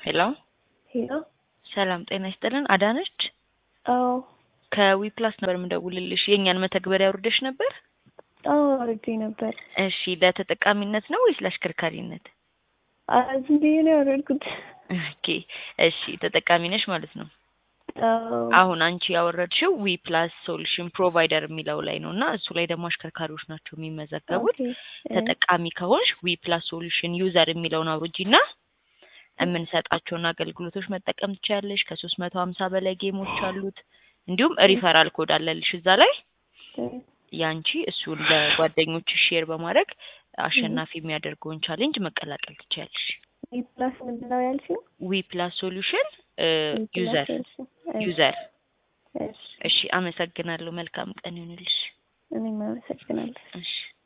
ሄሎ ሄሎ ሰላም ጤና ይስጥልን። አዳነች አዎ ከዊፕላስ ነበር የምደውልልሽ። የእኛን መተግበሪያ አውርደሽ ነበር? አዎ አውርጄ ነበር። እሺ ለተጠቃሚነት ነው ወይስ ለአሽከርካሪነት? አ- ዝም ብዬ ነው ያወረድኩት። ኦኬ እሺ ተጠቃሚ ነሽ ማለት ነው። አዎ አሁን አንቺ ያወረድሽው ዊ ፕላስ ሶሉሽን ፕሮቫይደር የሚለው ላይ ነው እና እሱ ላይ ደግሞ አሽከርካሪዎች ናቸው የሚመዘገቡት። ኦኬ፣ እ፣ ተጠቃሚ ከሆንሽ ዊ ፕላስ ሶሉሽን ዩዘር የሚለውን አውርጂና የምንሰጣቸውን አገልግሎቶች መጠቀም ትችያለሽ። ከሶስት መቶ ሀምሳ በላይ ጌሞች አሉት። እንዲሁም ሪፈራል ኮድ አለልሽ እዛ ላይ እ፣ ያንቺ እሱን ለጓደኞች ሼር በማድረግ አሸናፊ የሚያደርገውን ቻሌንጅ መቀላቀል ትችያለሽ። ዊ ፕላስ ምንድን ነው ያልሽው? ዊ ፕላስ ሶሉሽን ዊ ፕላስ ዩዘር እሺ፣ እሺ፣ ዩዘር። እሺ። እሺ አመሰግናለሁ። መልካም ቀን ይሁንልሽ። እኔም አመሰግናለሁ። እሺ